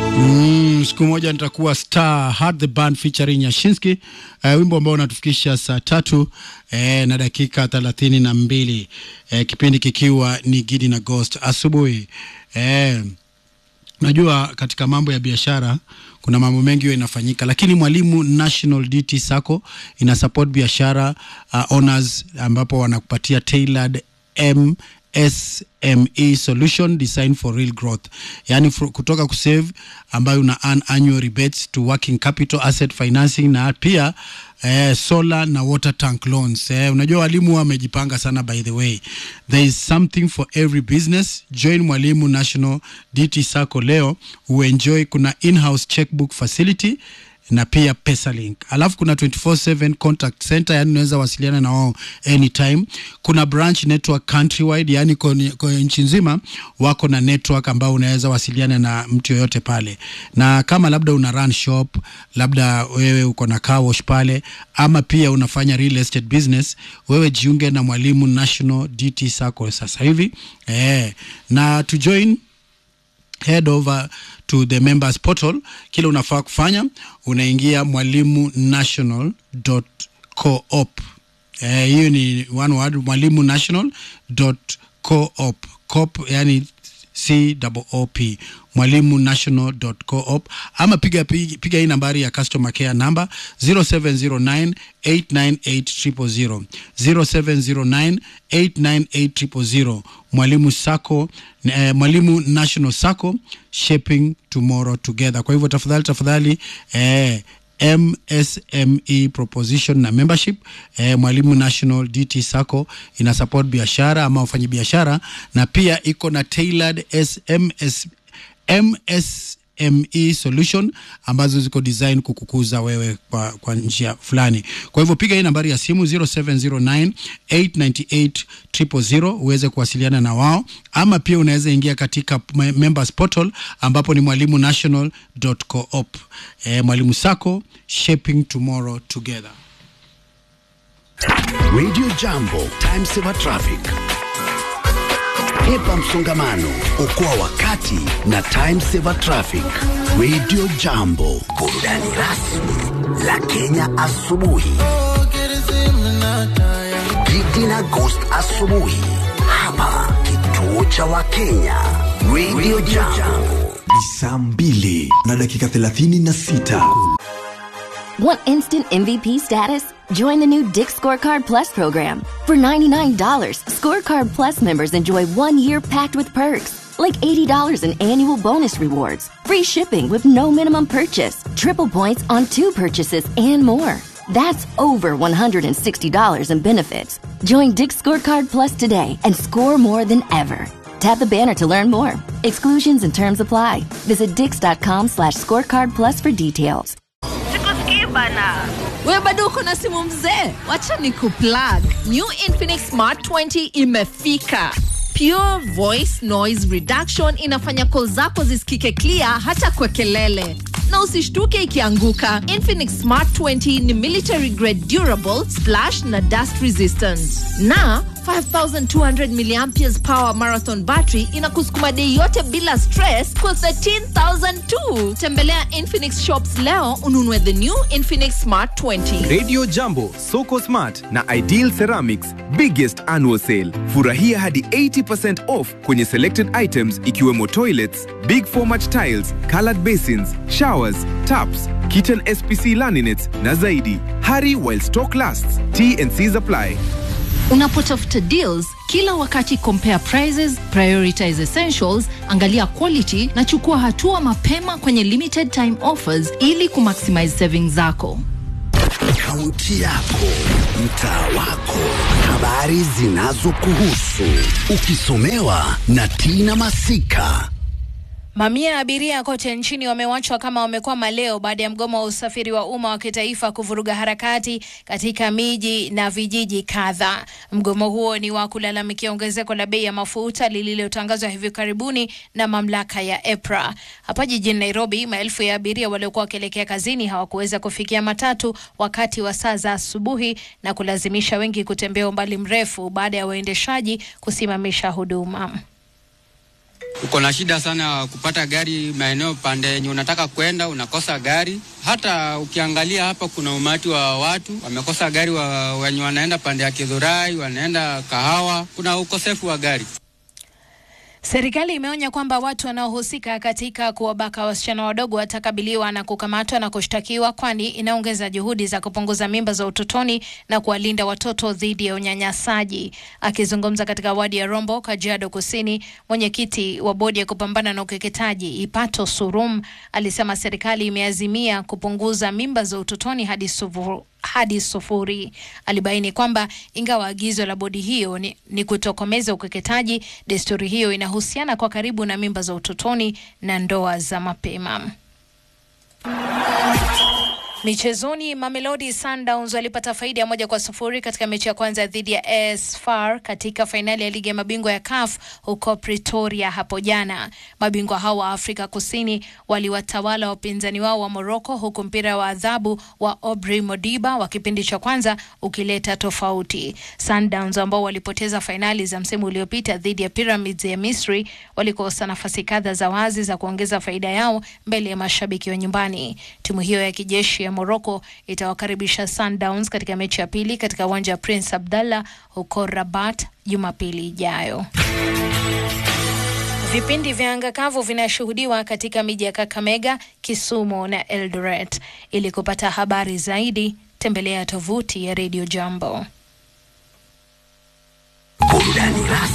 Mm, siku moja nitakuwa star Heart the band featuring Yashinsky uh, wimbo ambao unatufikisha saa tatu eh, na dakika thelathini na mbili eh, kipindi kikiwa ni Gidi na Ghost asubuhi eh, najua katika mambo ya biashara kuna mambo mengi huwa inafanyika, lakini Mwalimu National DT Sacco ina support biashara uh, owners ambapo wanakupatia tailored M SME solution designed for real growth, yani kutoka kusave ambayo una earn annual rebates to working capital asset financing na pia eh, solar na water tank loans. Eh, unajua walimu wamejipanga sana. By the way, there is something for every business. Join Mwalimu National DT Sacco leo uenjoy. Kuna in-house checkbook facility na pia Pesalink. Alafu kuna 24/7 contact center, yani unaweza wasiliana na wao anytime. Kuna branch network countrywide, yani kwa nchi nzima wako na network ambao unaweza wasiliana na mtu yoyote pale, na kama labda una run shop, labda wewe uko na car wash pale, ama pia unafanya real estate business, wewe jiunge na Mwalimu National DT Sacco sasa hivi eh, na to join head over to the members portal. Kile unafaa kufanya unaingia mwalimu national coop. Eh, hiyo ni one word, mwalimu national coop coop, yani C O P mwalimu national coop, ama piga, piga, piga hii nambari ya customer care number 0709 898 070 0709 Mwalimu Sacco eh, Mwalimu National Sacco shaping tomorrow together. Kwa hivyo tafadhali tafadhali eh, MSME proposition na membership eh, Mwalimu National DT Sacco ina support biashara ama wafanyi biashara na pia iko na tailored SMS, MSME solution ambazo ziko design kukukuza wewe kwa, kwa njia fulani. Kwa hivyo piga hii nambari ya simu 0709 898 000 uweze kuwasiliana na wao, ama pia unaweza ingia katika members portal ambapo ni mwalimu national.coop. Eh, Mwalimu Sacco shaping tomorrow together. Radio Jambo, time saver traffic. Hepa msongamano, okoa wakati na time saver traffic. Radio Jambo, burudani rasmi la Kenya asubuhi. Gidi na Ghost asubuhi hapa kituo cha Wakenya. Radio Jambo. Ni saa mbili na dakika thelathini na sita. Want instant MVP status? Join the new Dick Scorecard Plus program. For $99, Scorecard Plus members enjoy one year packed with perks, like $80 in annual bonus rewards, free shipping with no minimum purchase, triple points on two purchases, and more. That's over $160 in benefits. Join Dick Scorecard Plus today and score more than ever. Tap the banner to learn more. Exclusions and terms apply. Visit dix.com slash scorecard plus for details. Sikusikii bana. we bado uko na simu mzee wacha ni kuplug new infinix smart 20 imefika pure voice noise reduction inafanya call zako zisikike clear hata kwa kelele na usishtuke ikianguka infinix smart 20 ni military grade durable splash na dust resistant na 5200 milliamperes power marathon battery inakusukuma dei yote bila stress kwa 13000 tu tembelea infinix shops leo ununue the new infinix smart 20 Radio Jambo, Soko Smart na Ideal Ceramics biggest annual sale. Furahia hadi 80% off kwenye selected items ikiwemo toilets, big format tiles, colored basins, showers, taps, kitchen SPC laminates na zaidi. Hurry while stock lasts. T&Cs apply. unapotafuta deals kila wakati compare prices prioritize essentials angalia quality na chukua hatua mapema kwenye limited time offers ili kumaximize savings zako Kaunti yako, mtaa wako, habari zinazokuhusu, ukisomewa na Tina Masika. Mamia ya abiria kote nchini wamewachwa kama wamekwama leo baada ya mgomo wa usafiri wa umma wa kitaifa kuvuruga harakati katika miji na vijiji kadhaa. Mgomo huo ni wa kulalamikia ongezeko la bei ya mafuta lililotangazwa hivi karibuni na mamlaka ya EPRA. Hapa jijini Nairobi, maelfu ya abiria waliokuwa wakielekea kazini hawakuweza kufikia matatu wakati wa saa za asubuhi na kulazimisha wengi kutembea umbali mrefu baada ya waendeshaji kusimamisha huduma. Uko na shida sana ya kupata gari maeneo pande yenye unataka kwenda, unakosa gari. Hata ukiangalia hapa, kuna umati wa watu wamekosa gari, wa, wenye wanaenda pande ya Kidhurai, wanaenda Kahawa, kuna ukosefu wa gari. Serikali imeonya kwamba watu wanaohusika katika kuwabaka wasichana wadogo watakabiliwa na kukamatwa na kushtakiwa, kwani inaongeza juhudi za kupunguza mimba za utotoni na kuwalinda watoto dhidi ya unyanyasaji. Akizungumza katika wadi ya Rombo, Kajiado Kusini, mwenyekiti wa bodi ya kupambana na ukeketaji Ipato Surum alisema serikali imeazimia kupunguza mimba za utotoni hadi sufuru hadi sufuri. Alibaini kwamba ingawa agizo la bodi hiyo ni, ni kutokomeza ukeketaji, desturi hiyo inahusiana kwa karibu na mimba za utotoni na ndoa za mapema. Michezoni, Mamelodi Sundowns walipata faida ya moja kwa sufuri katika mechi ya kwanza dhidi ya AS FAR katika fainali ya ligi ya mabingwa ya CAF huko Pretoria hapo jana. Mabingwa hao wa Afrika Kusini waliwatawala wapinzani wao wa Morocco, huku mpira wa adhabu wa Aubrey Modiba wa kipindi cha kwanza ukileta tofauti. Sundowns ambao walipoteza fainali za msimu uliopita dhidi ya Pyramids ya Misri walikosa nafasi kadha za wazi za kuongeza faida yao mbele ya mashabiki wa nyumbani. Timu hiyo ya kijeshi ya Morocco itawakaribisha Sundowns katika mechi ya pili katika uwanja wa Prince Abdallah huko Rabat Jumapili ijayo. Vipindi vya anga kavu vinashuhudiwa katika miji ya Kakamega, Kisumu na Eldoret. Ili kupata habari zaidi, tembelea tovuti ya Radio Jambo. Burudani rasmi